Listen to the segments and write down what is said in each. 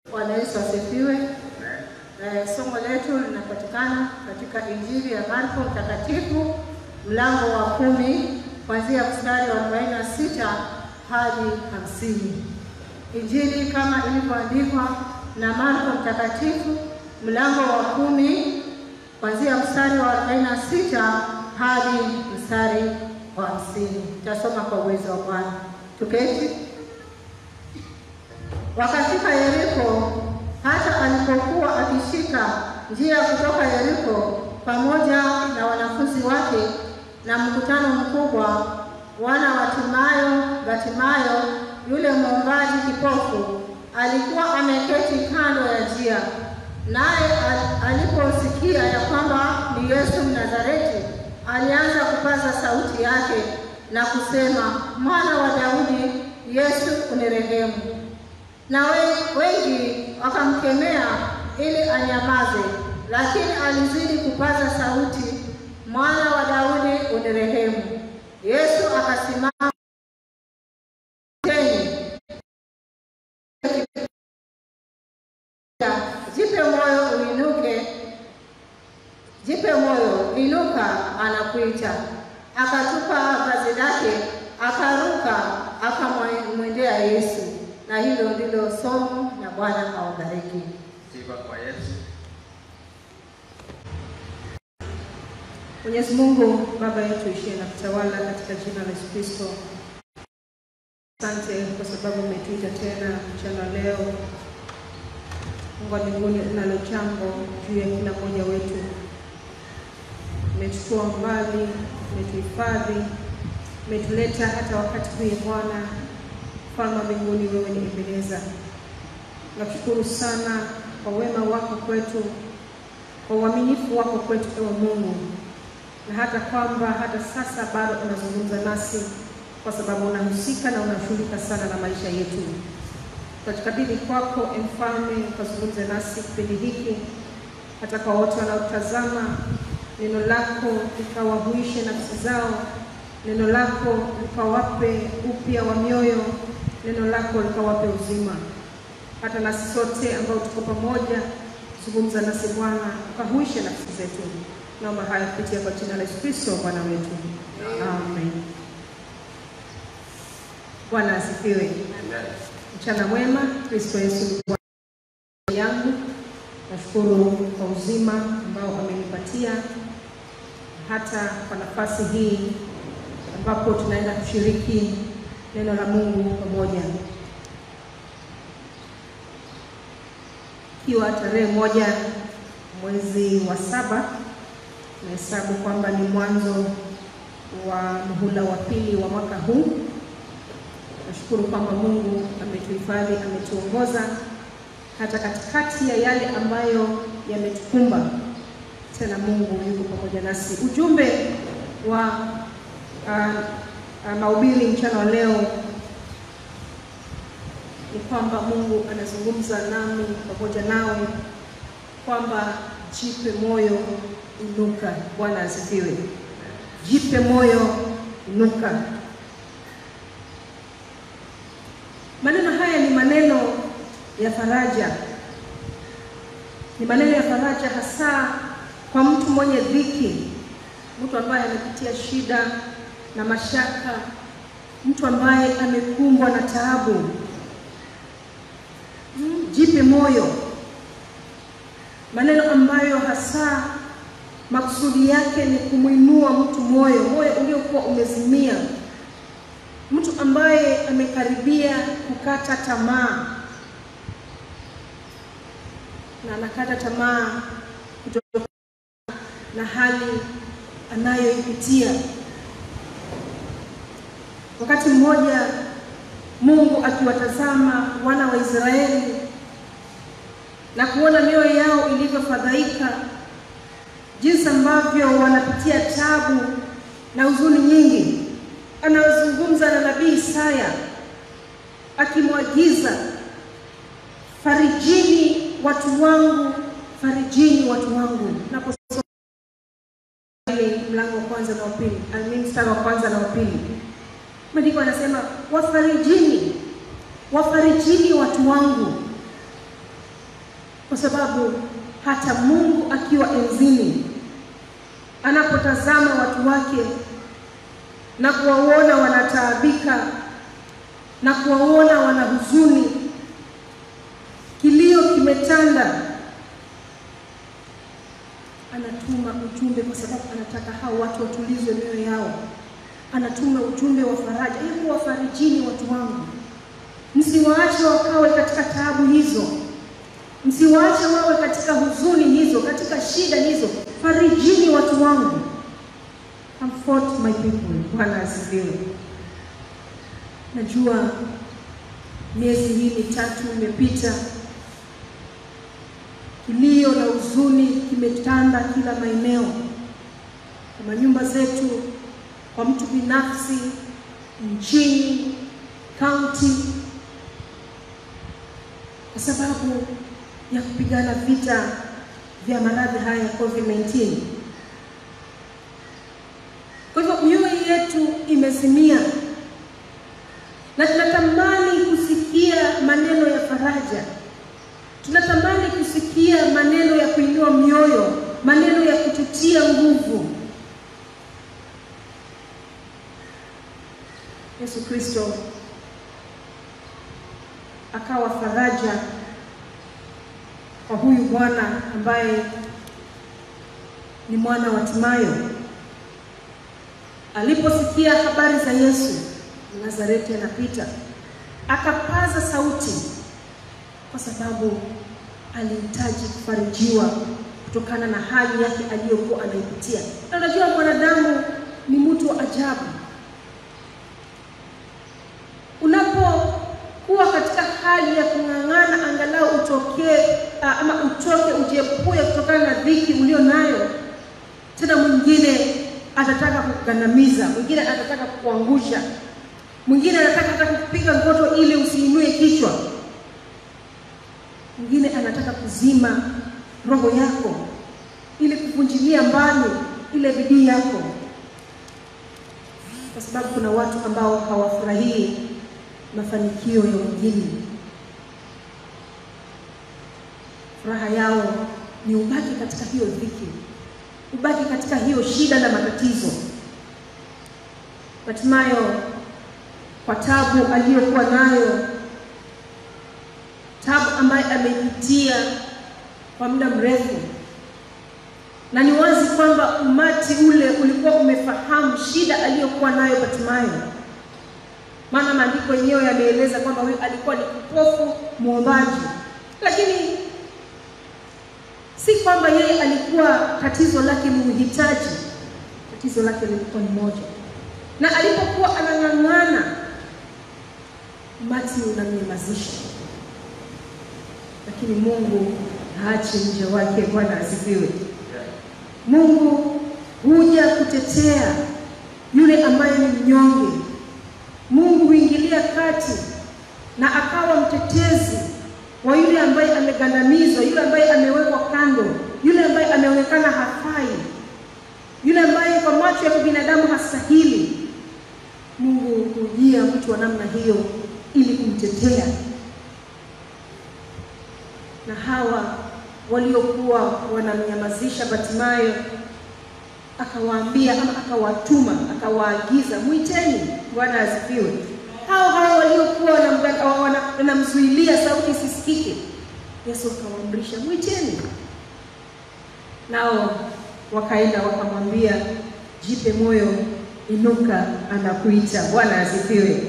Bwana Yesu asifiwe. Eh, somo letu linapatikana katika Injili ya Marko Mtakatifu mlango wa kumi kuanzia mstari wa 46 hadi hamsini. Injili kama ilivyoandikwa na Marko Mtakatifu mlango wa kumi kuanzia mstari wa 46 hadi mstari wa hamsini. Tasoma kwa uwezo wa Bwana. Tuketi. Wakafika Yeriko, hata alipokuwa akishika njia kutoka Yeriko pamoja na wanafunzi wake na mkutano mkubwa, wana wa Timayo, Batimayo yule mwombaji kipofu alikuwa ameketi kando ya njia. Naye aliposikia ya kwamba ni Yesu Mnazareti, alianza kupaza sauti yake na kusema, mwana wa Daudi, Yesu unirehemu. Na wengi wakamkemea ili anyamaze, lakini alizidi kupaza sauti, mwana wa Daudi unirehemu. Yesu akasimama teni, jipe moyo uinuke, jipe moyo inuka, anakuita. Akatupa vazi lake, akaruka, akamwendea Yesu. Na hilo ndilo somo, na Bwana awabariki. Sifa kwa Yesu. Mwenyezi Mungu Baba yetu ishie na kutawala katika jina la Yesu Kristo. Asante kwa sababu umetuita tena mchana leo. Mungu wa mbinguni, unalo jambo juu ya kila mmoja wetu. Umetutoa mbali, umetuhifadhi, umetuleta hata wakati huu Bwana Mfalme wa mbinguni, wewe ni Ebeneza. Nakushukuru sana kwa wema wako kwetu, kwa uaminifu wako kwetu, ewe Mungu, na hata kwamba hata sasa bado unazungumza nasi, kwa sababu unahusika na unashughulika sana na maisha yetu. Tunajikabidhi kwako, e Mfalme, ukazungumze nasi kipindi hiki, hata kwa wote wanaotazama, neno lako likawahuishe nafsi zao, neno lako likawape upya wa mioyo, neno lako likawape uzima. Hata nasi sote ambao tuko pamoja, zungumza nasi Bwana, ukahuishe nafsi zetu. Naomba haya kupitia kwa jina la Yesu Kristo Bwana wetu, amen. Bwana asifiwe. Mchana mwema. Kristo Yesu ni Bwana yangu. Nashukuru kwa uzima ambao amenipatia hata kwa nafasi hii ambapo tunaenda kushiriki neno la Mungu pamoja, ikiwa tarehe moja mwezi wa saba, nahesabu kwamba ni mwanzo wa muhula wa pili wa mwaka huu. Nashukuru kwamba Mungu ametuhifadhi, ametuongoza hata katikati ya yale ambayo yametukumba. Tena Mungu yuko pamoja nasi. Ujumbe wa uh, uh, mahubiri mchana wa leo ni kwamba Mungu anazungumza nami pamoja nawe kwamba jipe moyo, inuka. Bwana asifiwe. Jipe moyo, inuka. Maneno haya ni maneno ya faraja, ni maneno ya faraja hasa kwa mtu mwenye dhiki, mtu ambaye amepitia shida na mashaka, mtu ambaye amekumbwa na taabu. Jipe moyo, maneno ambayo hasa makusudi yake ni kumwinua mtu moyo, moyo uliokuwa umezimia, mtu ambaye amekaribia kukata tamaa na anakata tamaa kutokana na hali anayoipitia. Wakati mmoja Mungu akiwatazama wana wa Israeli na kuona mioyo yao ilivyofadhaika, jinsi ambavyo wanapitia tabu na huzuni nyingi, anazungumza na nabii Isaya akimwagiza, farijini watu wangu, farijini watu wangu. Naposoma mlango wa kwanza na wa pili, mstari wa kwanza na wa pili, maandiko anasema wafarijini, wafarijini watu wangu. kwa sababu hata Mungu akiwa enzini anapotazama watu wake na kuwaona wanataabika na kuwaona wana huzuni, kilio kimetanda, anatuma ujumbe kwa sababu anataka hao watu watulizwe mioyo yao. Anatuma ujumbe wa faraja, hebu wafarijini watu wangu, msiwaache wakawe katika taabu hizo, msiwaache wawe katika huzuni hizo, katika shida hizo. Farijini watu wangu, comfort my people. Bwana asifiwe. Najua miezi hii mitatu imepita, kilio na huzuni kimetanda kila maeneo, kwa manyumba zetu, kwa mtu binafsi, nchini, kaunti, kwa sababu ya kupigana vita vya maradhi haya ya COVID-19. Kwa hivyo mioyo yetu imezimia na tunatamani kusikia maneno ya faraja, tunatamani kusikia maneno ya kuinua mioyo, maneno ya kututia nguvu. Yesu Kristo akawa faraja kwa huyu bwana ambaye ni mwana wa Timayo. Aliposikia habari za Yesu Nazareti anapita, akapaza sauti kwa sababu alihitaji kufarijiwa kutokana na hali yake aliyokuwa anaipitia. Na unajua mwanadamu ni mtu wa ajabu. Unapokuwa katika hali ya kung'ang'ana, angalau utokee ama utoke, ujiepue kutokana na dhiki ulio nayo, tena mwingine atataka kukandamiza, mwingine atataka kukuangusha mwingine anataka hata kupiga ngoto ili usiinue kichwa, mwingine anataka kuzima roho yako ili kuvunjilia mbali ile bidii yako, kwa sababu kuna watu ambao hawafurahii mafanikio ya wengine. Furaha yao ni ubaki katika hiyo dhiki, ubaki katika hiyo shida na matatizo. Hatimayo kwa tabu aliyokuwa nayo, tabu ambaye ameipitia kwa muda mrefu, na ni wazi kwamba umati ule ulikuwa umefahamu shida aliyokuwa nayo Bartimayo, maana maandiko yenyewe yameeleza kwamba huyu alikuwa ni kipofu mwombaji, lakini si kwamba yeye alikuwa tatizo lake ni uhitaji. Tatizo lake lilikuwa ni moja, na alipokuwa anang'ang'ana umati unamnyamazisha, lakini Mungu haachi mja wake. Bwana asifiwe. Mungu huja kutetea yule ambaye ni mnyonge. Mungu huingilia kati na akawa mtetezi wa yule ambaye amegandamizwa, yule ambaye amewekwa kando, yule ambaye ameonekana hafai, yule ambaye kwa macho ya kibinadamu hastahili. Mungu hujia mtu wa namna hiyo ili kumtetea. Na hawa waliokuwa wanamnyamazisha Bartimayo akawaambia ama akawatuma akawaagiza, mwiteni. Bwana asifiwe. Hao hao waliokuwa wanamzuilia sauti isisikike, Yesu akawaamrisha mwiteni, nao wakaenda wakamwambia, jipe moyo, inuka, anakuita. Bwana asifiwe.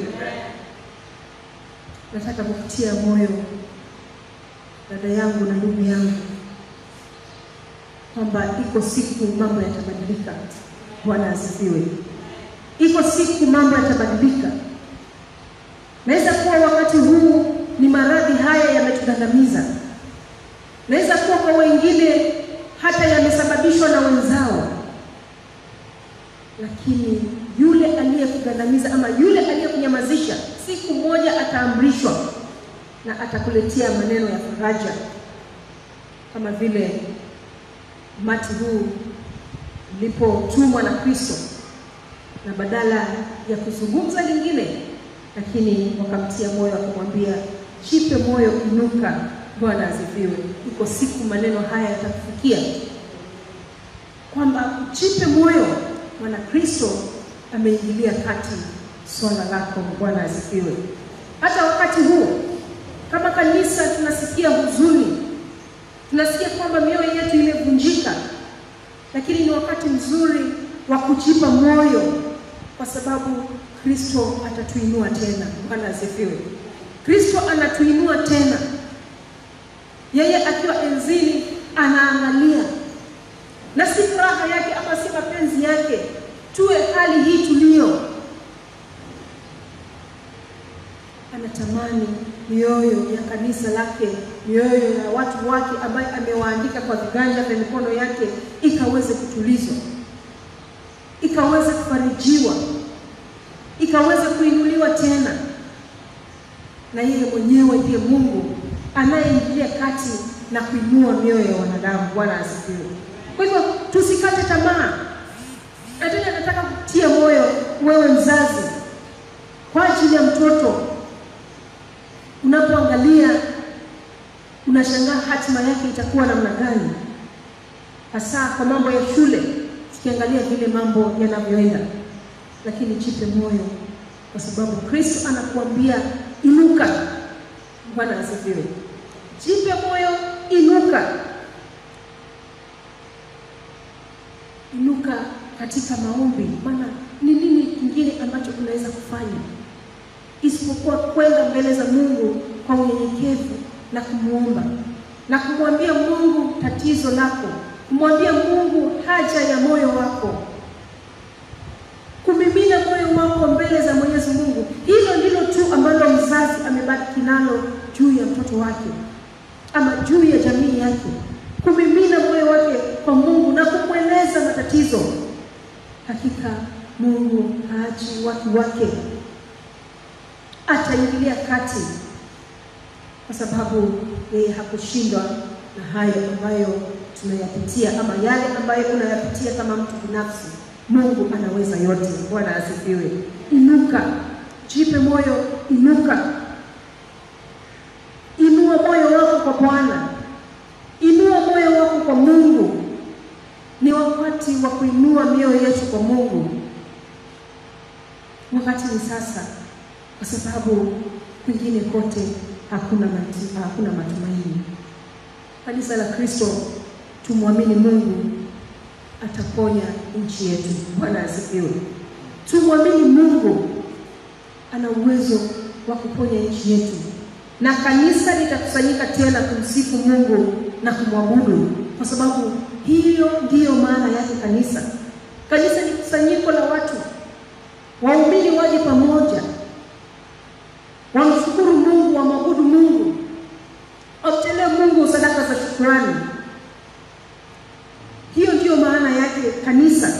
Nataka kukutia moyo dada yangu na ndugu yangu kwamba iko siku mambo yatabadilika. Bwana asifiwe. Iko siku mambo yatabadilika. Naweza kuwa wakati huu ni maradhi haya yametugandamiza, naweza kuwa kwa wengine hata yamesababishwa na wenzao, lakini yule aliyekugandamiza ama yule aliyekunyamazisha, siku moja ataamrishwa na atakuletea maneno ya faraja, kama vile umati huu ulipotumwa na Kristo, na badala ya kuzungumza lingine, lakini wakamtia moyo, wakamwambia jipe moyo, inuka, Bwana asifiwe. Iko siku maneno haya yatakufikia kwamba ujipe moyo, maana Kristo ameingilia kati swala lako. Bwana asifiwe. Hata wakati huu kama kanisa tunasikia huzuni, tunasikia kwamba mioyo yetu imevunjika, lakini ni wakati mzuri wa kujipa moyo, kwa sababu Kristo atatuinua tena. Bwana asifiwe. Kristo anatuinua tena, yeye akiwa enzini anaangalia, na si furaha yake ama si mapenzi yake tuwe hali hii tulio anatamani mioyo ya kanisa lake, mioyo ya watu wake ambaye amewaandika kwa viganja vya mikono yake ikaweze kutulizwa, ikaweze kufarijiwa, ikaweze kuinuliwa tena, na yeye mwenyewe ndiye Mungu anayeingilia kati na kuinua mioyo ya wanadamu. Bwana asifiwe. Kwa hivyo tusikate tamaa, na tena nataka kutia moyo wewe mzazi kwa ajili ya mtoto unapoangalia unashangaa hatima yake itakuwa namna gani, hasa kwa mambo ya shule, tukiangalia vile mambo yanavyoenda. Lakini jipe moyo, kwa sababu Kristo anakuambia inuka. Bwana asifiwe. Jipe moyo, inuka, inuka katika maombi. Maana ni nini kingine ambacho unaweza kufanya isipokuwa kwenda mbele za Mungu kwa unyenyekevu na kumwomba na kumwambia Mungu tatizo lako, kumwambia Mungu haja ya moyo wako, kumimina moyo wako mbele za Mwenyezi Mungu. Hilo ndilo tu ambalo mzazi amebaki nalo juu ya mtoto wake ama juu ya jamii yake, kumimina moyo wake kwa Mungu na kumweleza matatizo. Hakika Mungu haachi watu wake ataingilia kati, kwa sababu yeye hakushindwa na hayo ambayo tunayapitia ama yale ambayo unayapitia kama mtu binafsi. Mungu anaweza yote. Bwana asifiwe. Inuka, jipe moyo, inuka, inua moyo wako kwa Bwana, inua moyo wako kwa Mungu. Ni wakati wa kuinua mioyo yetu kwa Mungu. Wakati ni sasa kwa sababu kwingine kote hakuna mati, hakuna matumaini. Kanisa la Kristo, tumwamini Mungu ataponya nchi yetu. Bwana asifiwe. Tumwamini Mungu ana uwezo wa kuponya nchi yetu, na kanisa litakusanyika tena kumsifu Mungu na kumwabudu, kwa sababu hiyo ndiyo maana yake kanisa. Kanisa ni kusanyiko la watu, waumini waje pamoja wamshukuru Mungu, wamwabudu Mungu, wamtolee Mungu sadaka za shukrani. Hiyo ndiyo maana yake kanisa.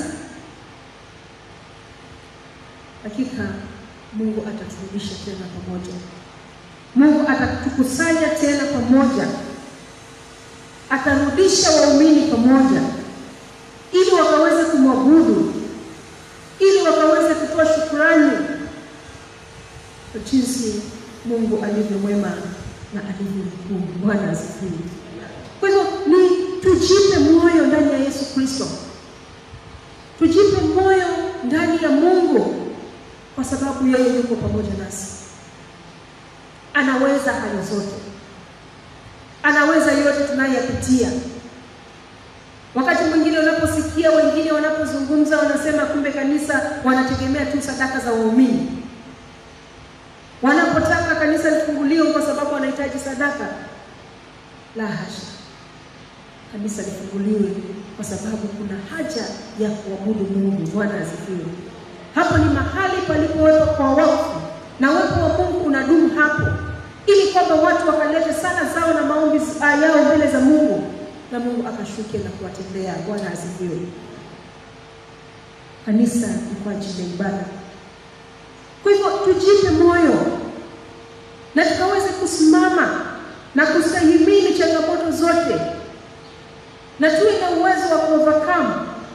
Hakika Mungu ataturudisha tena pamoja, Mungu atatukusanya tena pamoja, atarudisha waumini pamoja, ili wakaweze kumwabudu, ili wakaweze kutoa shukrani kwa jinsi Mungu alivyo mwema na alivyo mkuu. Bwana asifiwe. Kwa hivyo ni tujipe moyo ndani ya Yesu Kristo, tujipe moyo ndani ya Mungu, kwa sababu yeye yuko pamoja nasi. Anaweza hali zote, anaweza yote tunayoyapitia. Wakati mwingine unaposikia wengine wanapozungumza, wanasema kumbe kanisa wanategemea tu sadaka za waumini wanapotaka kanisa lifunguliwe kwa sababu wanahitaji sadaka. La hasha, kanisa lifunguliwe kwa sababu kuna haja ya kuabudu Mungu. Bwana asifiwe. Hapo ni mahali palipowekwa kwa wakfu, na uwepo wa Mungu unadumu hapo, ili kwamba watu wakalete sala zao na maombi yao mbele za Mungu, na Mungu akashuke na kuwatendea. Bwana asifiwe. Kanisa ni kwa ajili ya ibada. Kwa hivyo tujipe moyo na tukaweze kusimama na kustahimili changamoto zote, na tuwe na uwezo wa kuovercome.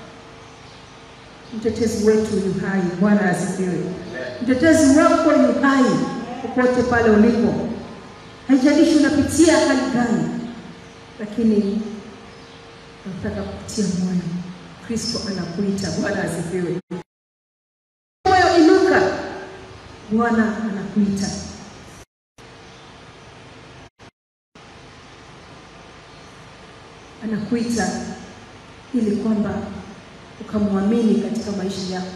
Mtetezi wetu yu hai. Bwana asifiwe. Mtetezi wako yu hai popote pale ulipo. haijalishi unapitia hali gani, lakini nataka kukutia moyo. Kristo anakuita. Bwana asifiwe. Moyo inuka, Bwana anakuita. Anakuita ili kwamba ukamwamini katika maisha yako,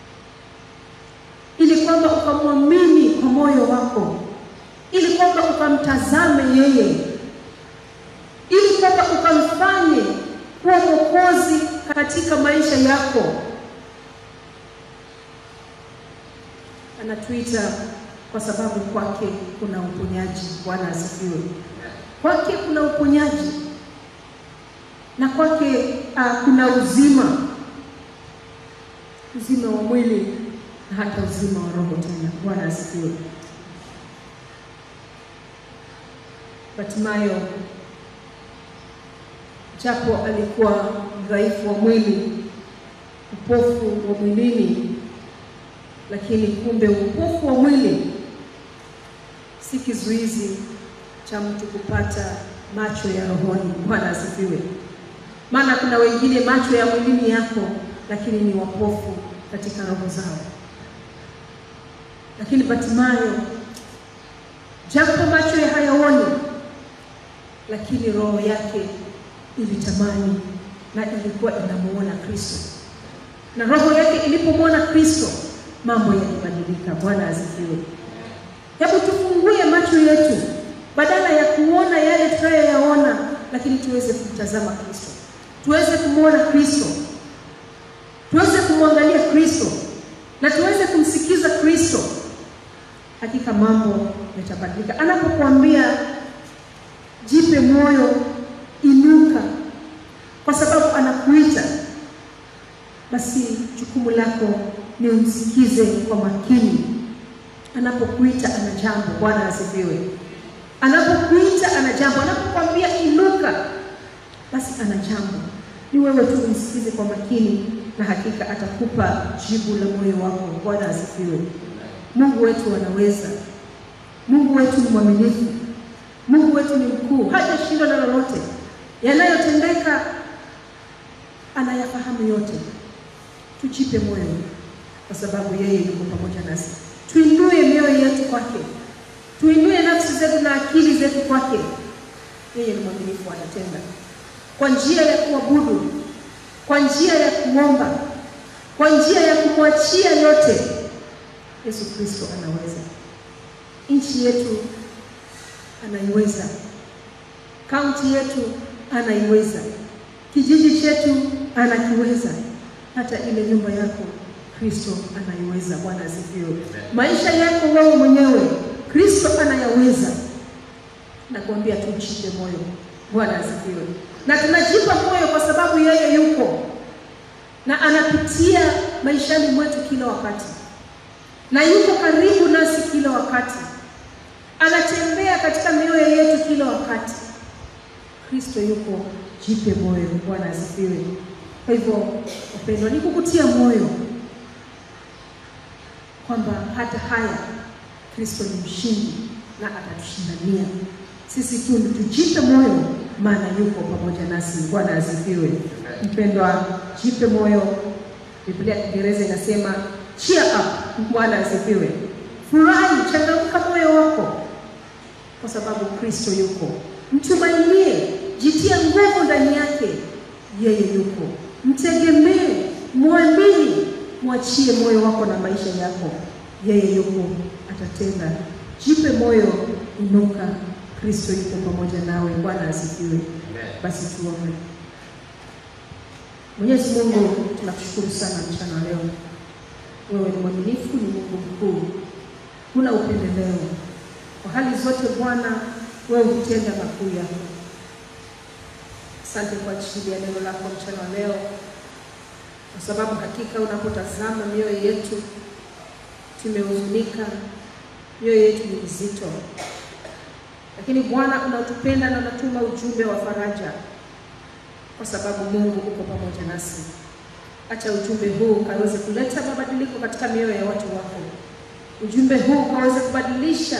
ili kwamba ukamwamini kwa moyo wako, ili kwamba ukamtazame yeye, ili kwamba ukamfanye kuwa mwokozi katika maisha yako. Anatuita kwa sababu kwake kuna uponyaji. Bwana asifiwe. Kwake kuna uponyaji na kwake uh, kuna uzima, uzima wa mwili na hata uzima wa roho tena. Bwana asifiwe. Batimayo japo alikuwa dhaifu wa mwili, upofu wa mwilini, lakini kumbe upofu wa mwili si kizuizi cha mtu kupata macho ya rohoni. Bwana asifiwe. Maana kuna wengine macho ya mwilini yako, lakini ni wapofu katika roho zao. Lakini Batimayo japo macho ya hayaoni, lakini roho yake ilitamani na ilikuwa inamuona Kristo, na roho yake ilipomwona Kristo mambo yalibadilika. Bwana asifiwe. Hebu tufungue macho yetu, badala ya kuona yale tunayoyaona, lakini tuweze kumtazama Kristo, tuweze kumwona Kristo, tuweze kumwangalia Kristo na tuweze kumsikiza Kristo. Hakika mambo yatabadilika. Anapokuambia jipe moyo, inuka, kwa sababu anakuita, basi jukumu lako ni umsikize kwa makini. Anapokuita ana jambo. Bwana asifiwe. Anapokuita ana jambo, anapokuambia inuka, basi ana jambo. Ni wewe tu umsikize kwa makini, na hakika atakupa jibu la moyo wako. Bwana asifiwe. Mungu wetu anaweza. Mungu wetu ni mwaminifu. Mungu wetu ni mkuu, hajashindwa na lolote. Yanayotendeka anayafahamu yote. Tujipe moyo, kwa sababu yeye yuko pamoja nasi. Tuinue mioyo yetu kwake, tuinue nafsi zetu na akili zetu kwake. Yeye ni mwaminifu, anatenda kwa njia ya kuabudu, kwa njia ya kuomba, kwa njia ya kumwachia yote. Yesu Kristo anaweza. Nchi yetu anaiweza, kaunti yetu anaiweza, kijiji chetu anakiweza, hata ile nyumba yako Kristo anaiweza. Bwana asifiwe. Maisha yako wewe mwenyewe Kristo anayaweza. Nakwambia tujipe moyo. Bwana asifiwe. Na tunajipa moyo kwa sababu yeye yuko na anapitia maishani mwetu kila wakati, na yuko karibu nasi kila wakati, anatembea katika mioyo yetu kila wakati. Kristo yuko, jipe moyo. Bwana asifiwe. Kwa hivyo, wapendwa, ni kukutia moyo kwamba hata haya Kristo ni mshindi na atatushindania. Sisi tu tujipe moyo, maana yuko pamoja nasi. Bwana asifiwe. Mpendwa, jipe moyo. Biblia ya Kiingereza inasema cheer up. Bwana asifiwe. Furahi, changamka moyo wako, kwa sababu Kristo yuko. Mtumainie, jitia nguvu ndani yake, yeye yuko. Mtegemee, mwamini, mwachie moyo wako na maisha yako, yeye yuko, atatenda. Jipe moyo, inuka, Kristo yuko pamoja nawe. Bwana asifiwe. Basi tuombe. Mwenyezi Mungu, tunakushukuru sana mchana leo. Wewe ni mwaminifu, ni Mungu mkuu, huna upendeleo. Kwa hali zote Bwana, wewe hutenda makuu yako. Asante kwa ajili ya neno lako mchana wa leo, kwa sababu hakika unapotazama mioyo yetu tumehuzunika, mioyo yetu ni mizito, lakini Bwana unatupenda na unatuma ujumbe wa faraja, kwa sababu Mungu uko pamoja nasi. Acha ujumbe huu ukaweze kuleta mabadiliko katika mioyo ya watu wako. Ujumbe huu ukaweze kubadilisha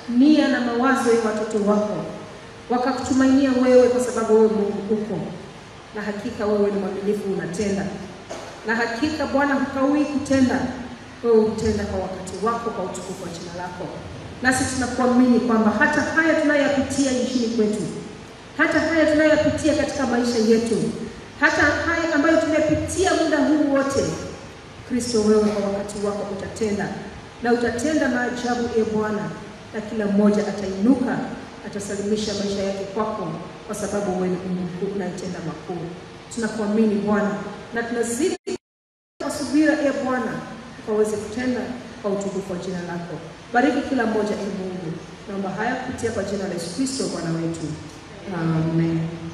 nia na mawazo ya watoto wako, wakakutumainia wewe, kwa sababu wewe Mungu uko na hakika wewe ni mwaminifu, unatenda na hakika Bwana hukawii kutenda, wewe hutenda kwa wakati wako, kwa utukufu wa jina lako. Nasi tunakuamini kwamba hata haya tunayoyapitia nchini kwetu, hata haya tunayoyapitia katika maisha yetu, hata haya ambayo tumepitia muda huu wote, Kristo, wewe kwa wakati wako utatenda na utatenda maajabu, e Bwana, na kila mmoja atainuka, atasalimisha maisha yake kwako, kwa sababu wewe ni Mungu unayetenda makuu. Tunakuamini Bwana na tunazidi kwa subira, e Bwana, ukaweze kutenda kwa utukufu wa jina lako. Bariki kila mmoja, e Mungu. Naomba haya kupitia kwa jina la Yesu Kristo Bwana wetu, amen.